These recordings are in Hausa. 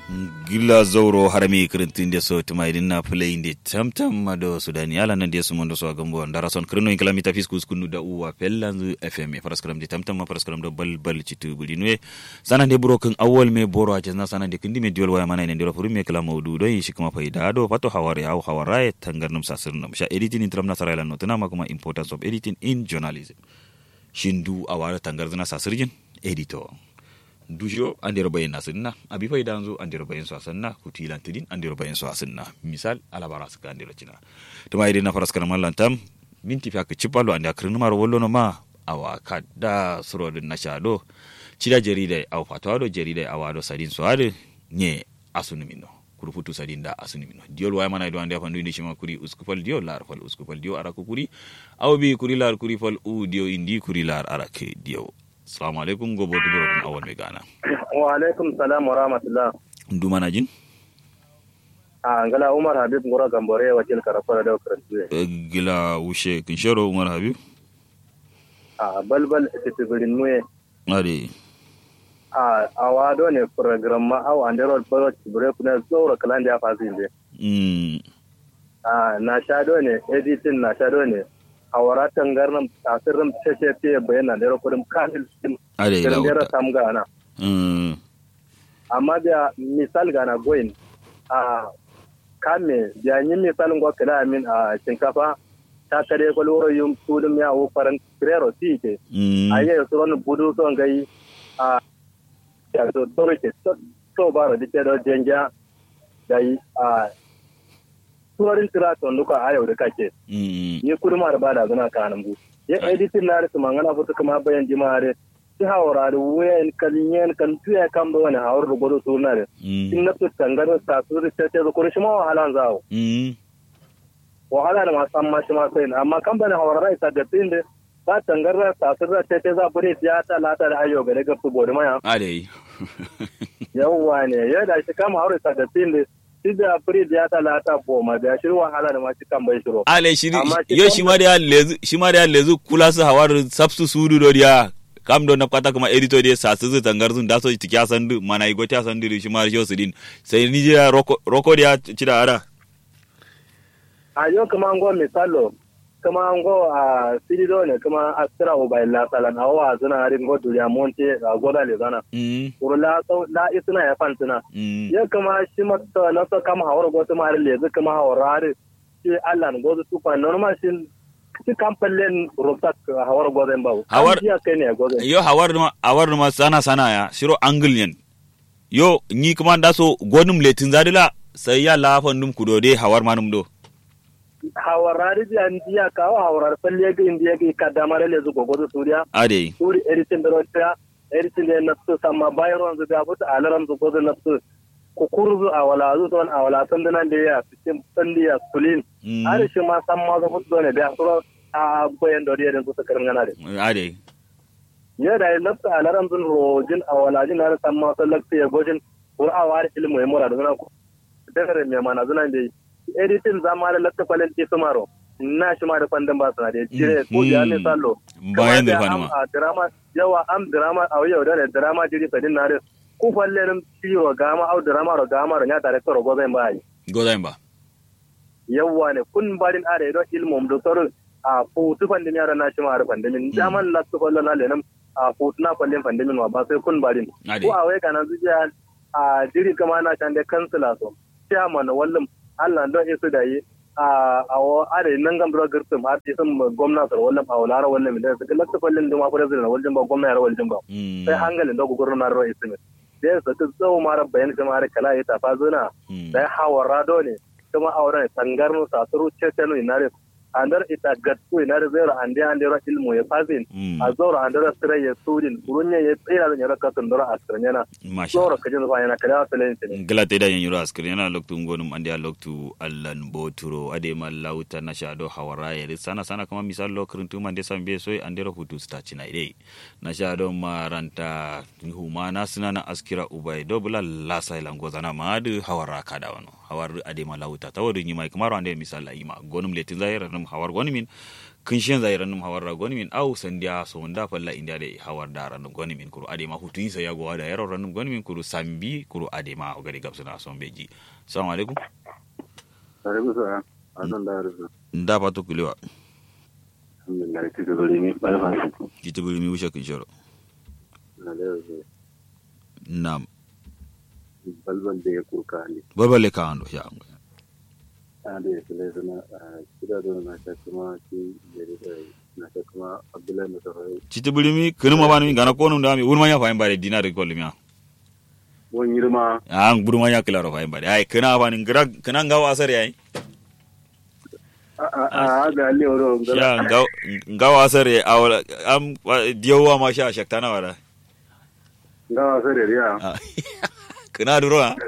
gila zauro harami kirintin de so tuma idin na play inde tamtam mado sudani ala nan de sumondo so gambo ndara son kirno in kalamita fiskus kunu da uwa pellanzu fm paraskram de tamtam ma paraskram do bal bal citu bulinwe sana de broken awol me boro a na sana de kindi me diol waya mana ne ndiro furu me kala mawdu do shi kuma faida do fato hawari haw hawara tangarnum sasirnum sha editing in tramna sarayla no tana ma kuma importance of editing in journalism shindu awara tangarzna sasirjin editor dujo andiro bayin na sinna abi fay danzo andiro bayin so sanna kutilan tidin andiro bayin so sanna misal alabara suka andiro cina to mai na faras kana mallan tam minti fa ka cipalo anda kirnu mar wollo no ma awa kadda surodin na shado cida jarida aw fatwa do jarida awado sadin so ade nye asunu minno kuru futu sadin da asunu minno diol way mana do ande fa ndundi shima kuri uskufal diol lar fal uskufal diol ara kuri aw bi kuri lar kuri fal u dio indi kuri lar ara ke dio Assalamu alaikum gobe wata gura kun awal mai gana. Wa alaikum salam wa rahmatullah. Ndu mana jin? A ngala Umar Habib ngora gambore wakil karafara da karantu. Gila wushe kin sharo Umar Habib? A balbal titibirin muye. Ade. A awado ne program ma aw andero balo tibire kuna zora kalan da fasin de. Mm. A na shado ne editing na shado ne. a waratan garnan tasirin cece te bayana da kudin kanil sin Ade ila da wuta. sam gana Mm. amma da misal gana goyin a kame da yi misalin gwa kala amin a shinkafa ta kare kwalwaro yin tudun ya wo faran krero ti ke Mm. a yi su wani budu son gai a ya so toro ke so ba da dike da jenja da yi a tuwarin tiraton duka a yau da kake Mm. ni kurma da bada zuna kanan bu ya editin na da mangana futu kuma bayan jimare ti hawara da wayan kalyen kan tuya kan ba wani hawar da gudu suna da Mm. in na tu tangaro ta su da ta ta ko shi ma wahalan zawo Mm. wahala da masu amma shi ma sai amma kan bane hawara rai ta gatin da ba tangarra ta su da ta ta za bure ya ta lata da ayo ga daga su bodi maya Ade. yawwa ne ya da shi kama hawara ta gatin da shi da bure ya ta lata boma da shi wahala da ma shi kan bai shiro Ale shiri Amma shi yo kan- shi ma da lezu shi ma da lezu kula su hawar sabsu sudu do dia kam do na kata kuma editor dia sa su tangar sun da so tikya sandu mana igo ta sandu shi ma sho sidin sai ni dia roko roko dia cida ara a yau kuma an go misalo kuma an go a sirido ne kuma a tsira o bai la salan a wa zuna harin go duriya monte a goda le zana Mm. urla sau la isuna ya fantuna Mm. ya kuma shi mata na so kama hawar go tuma harin le zu kuma hawar harin shi Allah ne go zu tufa normal shi shi kamfallen rusak hawar go zan bawo Hawar- An jiya kai ne go zan yo hawar ma hawar ma sana sana ya shiro anglian yo ni kuma da so gonum letin zadila sai ya la fandum kudode hawar manum do hawar harin jiya jiya kawo hawar falle ga indiya ga kadamar le zu go go zu suriya ade suri eritin da rota eritin da nafsu sama bayan ruwan zuga buta alaram su gozo nafsu kukurzu a wala zu ton a wala san dinan da ya cikin sandiya kulin Mm. har shi ma san ma zo fudo ne da suro a bayan da da su sakarin gana da ade ya da nafsu alaram zun rojin a wala jin har san ma san lakta ya gojin ko a wari ilmu ya mura da zuna ku dare mai mana zuna da editin zama da lakta kwalen ti sumaro na shi ma da fandan ba suna da jire ko da ne sallo bayan da Kamar fanima am- a drama yawa am drama a yau da ne drama jiri sadin na rin ku falle rin ciwo gama au drama ro gama ro nya director ro gozen ba yi gozain ba yawa ne kun barin are do ilmum do soro a futu fandin yara na shi ma har fandimin jaman la su fallo na lenam a futu na fallin fandimin wa ba sai kun barin ade ko a wai kana zuciya a jiri kama na can da kansila so chairman wallim Allah don isu da yi a a wa are nan gam dro girtum har isun gwamnati wallim a wala ra wallim da su lakta fallin duma president wallim ba gwamnati wallim ba Mm. sai hangalin da gugurin na ro isu da su ta tsawo mara bayan kuma har kala ya tafa zuna Mm. da hawara do ne kuma auren tangar mu sasuru cetenu inare andar ita gatsu inare zero ande ande ro ilmu ya fazin Mm. a zoro andar sira ya sudin kurunya ya tsira da nyara kasun dora asirnyana masha zoro kajin zuwa yana kada wata lenti ne galata da yin yura askari yana loktu ngonum ande a loktu allan boturo ade ma lauta na shado hawara yare sana sana kama misal lo kirintu mande sambe soy ande ro hutu sta china ide na shado maranta humana suna na askira ubai dobula lasa ilan gozana ma adu hawara kada wano hawar ade ma lauta tawadu nyima kamaro ande misal la ima gonum letin zaira num hawar gonimin kin shen zai ranum hawar da goni min au sandiya so nda falla india de hawar da ranum goni min kuru ade ma hutu yin ya gowa da yaro ranum goni min kuru sambi kuru ade ma o gari gabsuna son beji assalamu alaikum alaikum salam azan da rufu nda fatu kulewa alhamdulillah kike gari mi balfa su kiti buri mi wusha kin shoro na da rufu nam balbal da ya kuka ne balbale ka ando ya ngo a da ya kula suna kida da na ta kuma shi gari da na ta kuma abdullahi musarai kiti buri mi kinu ma bani mi gana ko num da mi wurma ya fa bare dinar ko limya wani girma an burma ya kila ro fa bare ai kina ba ni gira kina ngawa asar yayi a ga alle wuro sha ngawa asar ya awala am diyowa ma sha shaktana wala ga wasa da riya kina duro ha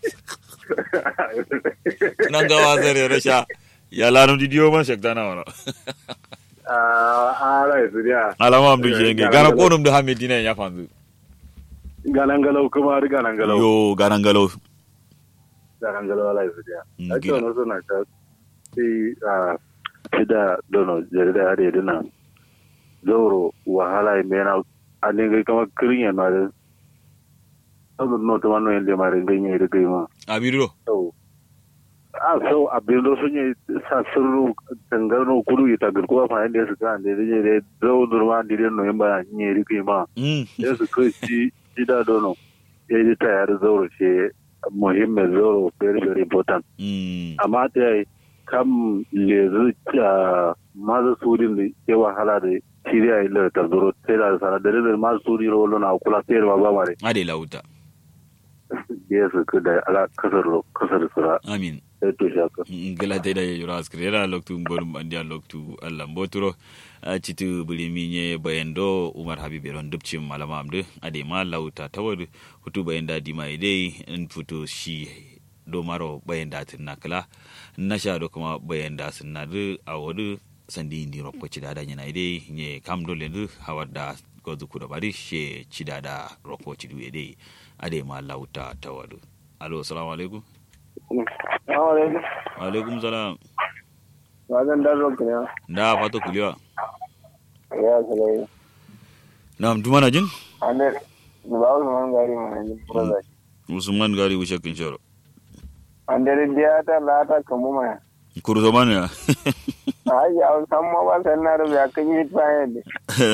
nan ga wazar ya rasha ya lanu di diyo man shakta na wala a a rai su riya alama am duje nge gara ko num da hamme dina ya fanzu ganan galau kuma har ganan galau yo garan galo ganan galau rai su riya Mm, ake gida. wani suna ta sai a shida dono jarida har yadda na zauro wahala mai na a ne gai kama kirin yana da saboda nota wannan yadda ma ringan yi da gai ma abiro sau a sau abin da sun yi sa sirru tangarno kudu ya tagar kuwa fa yadda su kan da ya da zau durma da ya noyin ba yi da gai ma mm ya su kai shi shida dono ya yi ta yare zauro shi muhimmin zauro very very important mm amma ta yi kam lezu a masu surin da ke wahala da shirya yi da tarzoro sai da sana da rizal masu suri rolo na kula sai da ba mare ade lauta ya su ka da ala kasar ro- kasar sura amin sai to shaka ngala te da yura askrera loktu ngorum andia loktu allah mboturo a citu bulimi nye bayendo umar habib ron dubcin malama amde ade ma lauta tawad hutu bayenda dima ide in futo shi do maro bayenda tin nakala nasha do kuma bayenda sunna du awadu sandi ndi roppo cidada nyana ide nye kam do lendu hawadda gozu kudo bari she cidada roppo cidu ide ade ma lauta tawadu alo assalamu alaikum alaikum wa alaikum salam wajen dan rock ne da fato kuliwa ya salai nam dumana jin ande ba wasu man gari mana ne brother usman gari wuce kin shoro ande dia ta lata kamu ma kurzo mana ai ya san ma ba san na da ya kan yi ta yadda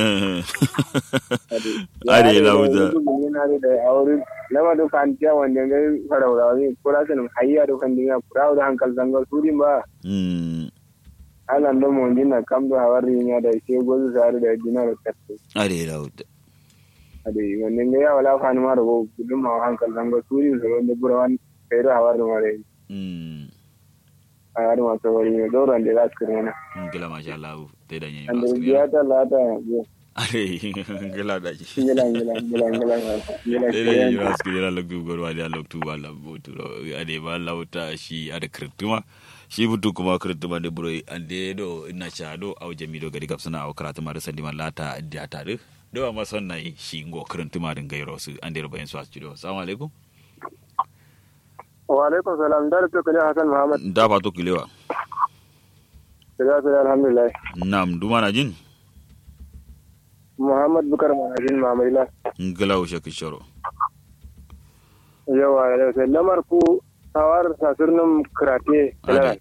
are lauta na da aure lama do kan tiya wanda ga fara wuri kura san hayya do kan dinga kura da hankal zangal surin ba mm ana ndo mo dina kam do hawari nya da ke gozu sare da dina da katte are lauta ade wanda ga ya wala kan ma da go gudun ma hankal zangal surin so wanda burawan kai da hawari mare mm a yar ma to wari ne do ran da za su kirena ngila masha Allah te da nyi ande maskri dia ta lata ya are ngila da ji ngila ngila ngila ngila ngila te da nyi maskri la loktu gor wa da loktu wala boturo ade ba lauta shi ada kirtuma shi butu kuma kirtuma de buro ande do ina cha do au jami do gari gapsana au karatu ma da sandi man lata da ta do do ma son nai shi ngo kirtuma din gairo su ande ro bayan su asjudo assalamu alaikum wa alaikum salam dar to kale hasan muhammad da fato kulewa da da alhamdulillah nam dumana jin muhammad bukar manajin mamarila ngila wuce kin shoro yawa da sai lamar ku tawar sasirnin karate Ade.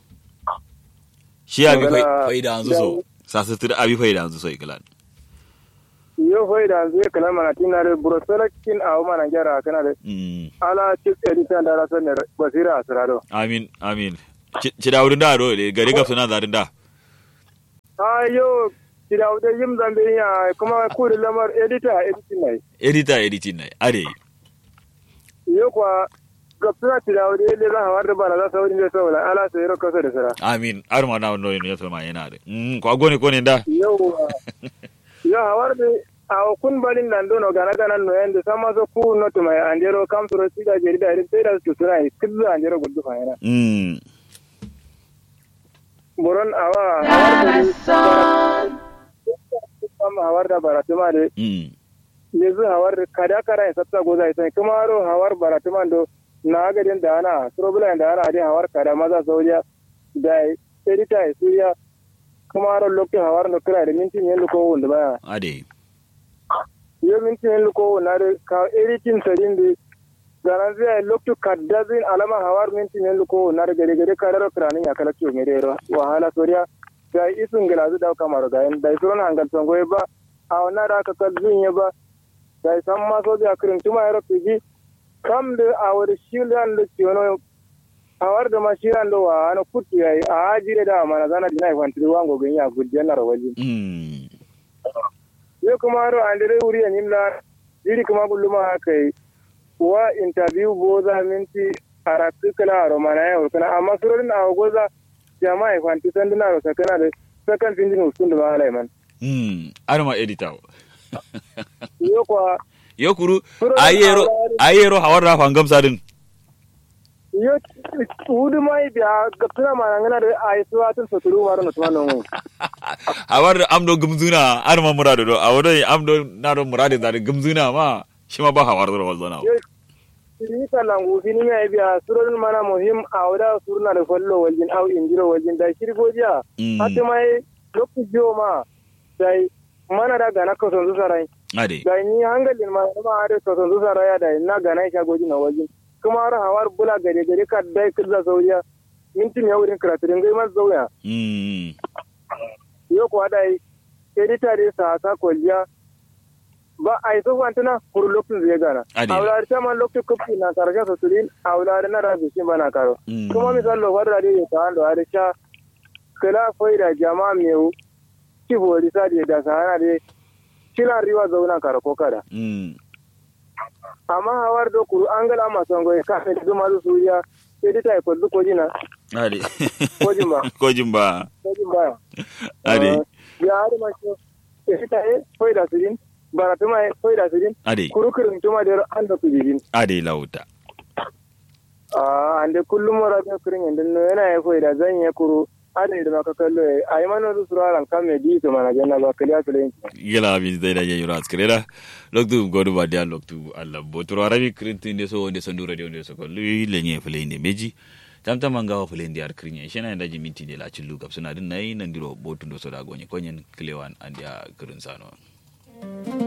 shi abi Magana- faida anzu so sasu tir abi faida anzu so iklan yo fai da zai kala mana tina da burosalakin a mana gyara kana da mm ala chief editor da rasan ne basira asirado amin amin ci da wurin da ro le gari gafsu na zarin da a yo kida wuta yim zambe ya kuma ku da lamar editor editing ne editor editing nai are yo kwa gapsuna kida wuta ile za hawar da bana za su wurin da saboda ala sai ro kasa da sara amin ar ma na no ne to ma yana da mm ko agone ko ne da yo yo hawar da a kun balin nan dono gana gana no yanda sama so ku no to mai anjero kam suro siga jeri da irin sai da su sura kizu anjero gudu fa yana mm boron awa hawar da kam hawar da baratuma de mm yezu hawar da kada kara ya sabta goza sai kuma ro hawar baratuma do na ga den da ana trouble da ana de hawar kada maza saudiya da edita suriya kuma ro lokki hawar no kira da minti ne luko wanda baya ade yo minti ne luko na da ka editing sadin da garan zai lokki kaddazin alama hawar minti ne luko na da gare gare ka ro kira ya kala kiyo mere ro wahala soriya da isun gilazu da kamar ga yan da suron hangal songo ba a wannan da aka kalzun ya ba da san ma so da kirin tuma ya rafi ji kam da a wani shilan da ciwono a war da ma shilan da wa ana kutu yayi a ajire da mana zana dina ifan tiri wango gani a gudjen na rawaji mm yo kuma ro an dare wuri an yimla iri kuma gulluma kai wa interview boza minti aratu kala ro mana ya kana amma surorin a goza jama'a ifan ti sanduna ro sakana da sakan findin usun da malai man mm arma editor yo kwa yo kuru Surorin ayero hawari- ayero hawar da fangam sadin yo wudu mai biya gaptuna mana ngana da ai suwa tun soturu maro no tumano mu hawar da amdo gumzuna arma murado do awodo amdo nado murade da gumzuna ma shi ma ba hawar da walzana yo ni kalangu fini mai biya surorin mana muhim a wada surna da fallo waljin au injiro waljin da shirgojiya Mm. hatta mai lokacin jiyo ma dai mana da gana ka sonzu sarai ade da ni hangalin ma ma da ka sonzu sarai da na gana ka goji na waljin kuma har hawar bula gare gare ka dai kirza sauriya mintin ya wurin karatu dingai mas zauya mm yo ko dai edita de sa sa kolja ba ai so wantana kuru lokacin zai gana Adi. awlar ta man lokacin kofi na tarja so tulin awlar na rabi shi bana karo Mm. kuma misal lo wadda de ta ando are sha kala faida jama'a meu ki hori sa de da sana de kila riwa zauna karo ko kada mm amma hawar do kuru angala ma songo e ka de ma su suriya edita e ko ko jina ade ko jimba ko jimba ko jimba ade ya har ma shi edita e faida sirin baratuma e faida sirin ade kuru kirin tuma de ando kujibin ade lauta Ah, ande kullum wara ta kurin yanda no yana ya koyi da zan ya kuro ada da maka kallo ya ai mana su suraran kan me di to mana janna ba kaliya to len gila bi zai da yayi ras krela loktu godu ba dia loktu alla botoro arabi krinti inde so onde sandu radio onde so ko lui lenye fule inde meji tam tam anga wa fule inde ar krinya shena nda ji minti de la chillu kap suna din nayi nan diro botu ndo so da gonye konyen klewan andia krin sano